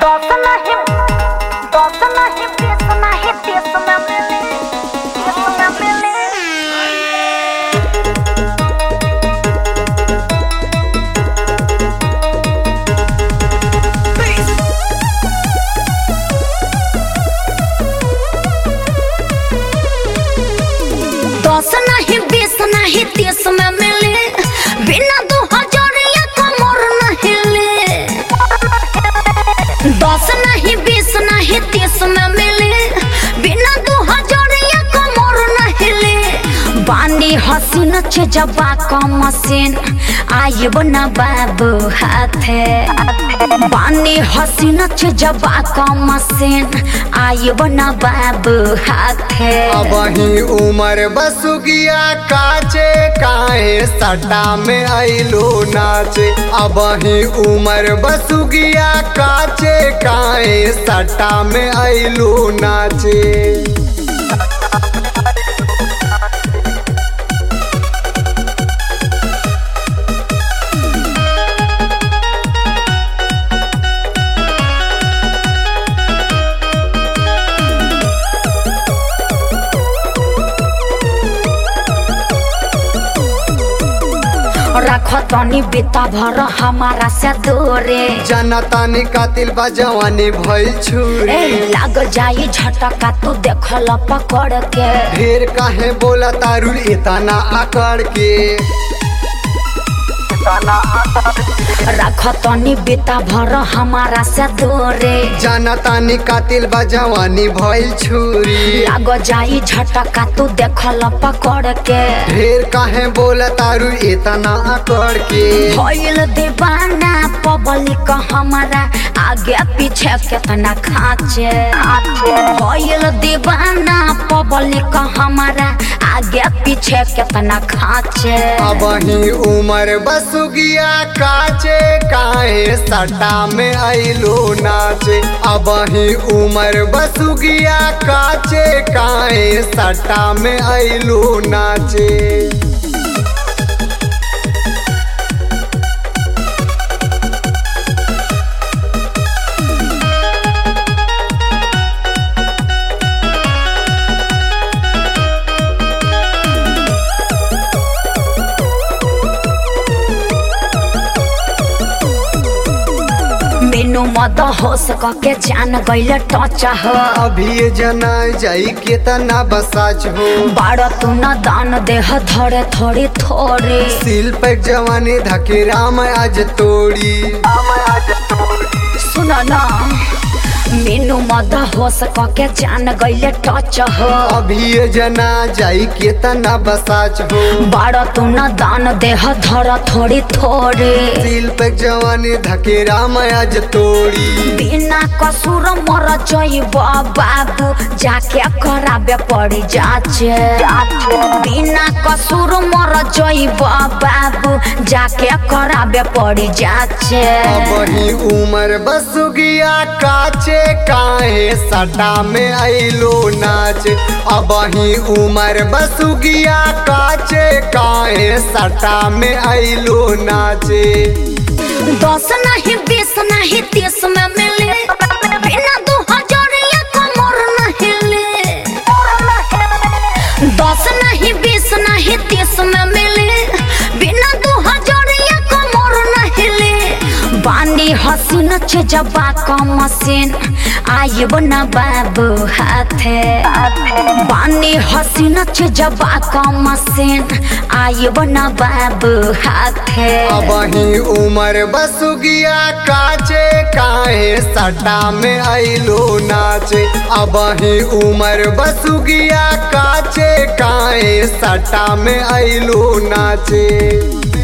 दस नहीं दस नहीं बीस नहीं तीस में मिले तीस में मिले दस नहीं बीस नहीं तीस में मिले बिना दो हजारिया कमर नहीं ले दस नहीं बीस नहीं तीस में मिले बिना दो हजारिया कमर नहीं ले बानी हसीन छे जबा का मशीन आयब न बाबू हाथे बानी हसीन छे जबा का मशीन आयब न बाबू हाथे अब ही उमर बसुगिया काचे काहे सटा में आइलो नाचे अब ही उमर बसुगिया काचे काहे सटा में आइलो नाचे रख तनी बेटा भर हमारा से दूरे जनता ने कातिल बा जवानी भइल छुरी ए लाग जाई झटका तू देखल पकड़ के ढेर काहे बोला तारुल इतना आकड़ के रख तनी बेटा भर हमारा से दूरे जनता ने कातिल बा जवानी भइल छुरी लाग जाई झटका तू देखल पकड़ के ढेर काहे बोला तारू इतना आकड़ के भइल दीवाना पब्लिक हमारा आगे पीछे कितना खाचे भइल दीवाना पब्लिक हमारा आगे पीछे कितना खाचे अब ही उमर बसुगिया काचे काहे सटा में आइलो नाचे अब ही उमर बसुगिया काचे काहे सटा में आइलो नाचे मेनू मद हो सके जान गइल टच हो अभी ये जना जाई केतना बसाच हो बाड़ तू न दान देह धरे थोड़ी थोड़ी सिल पे जवानी धके राम आज तोड़ी सुन न मेनू मद हो सके जान गइल टच हो अभी ये जना जाई केतना बसाच हो बाड़ तू न दान देह धर थोड़ी थोड़ी दिल पे जवानी धके राम आज तोड़ी बिना कसूर मर जइब बाबू जाके कराबे पड़ी जाचे बिना कसूर मर जइब बाबू जाके कराबे पड़ी जाचे अब ही उमर बसुगिया काचे काहे सटा में आइलो नाच अब ही उमर बसुगिया काचे काहे सटा में आइलो नाचे दस नहीं बीस नहीं तीस में मिले बिना दो हजारिया कमर नहीं ले दस नहीं बीस नहीं तीस में मिले बिना दो हजारिया कमर नहीं ले बानी हसीन छे जबा का मशीन आयब न बाबू हाथे बानी हसीन छे जबा का मशीन आयब न बाबू हाथे अब ही उमर बसुगिया काचे काहे सटा में आइलो नाचे अब ही उमर बसुगिया काचे काहे सटा में आइलो नाचे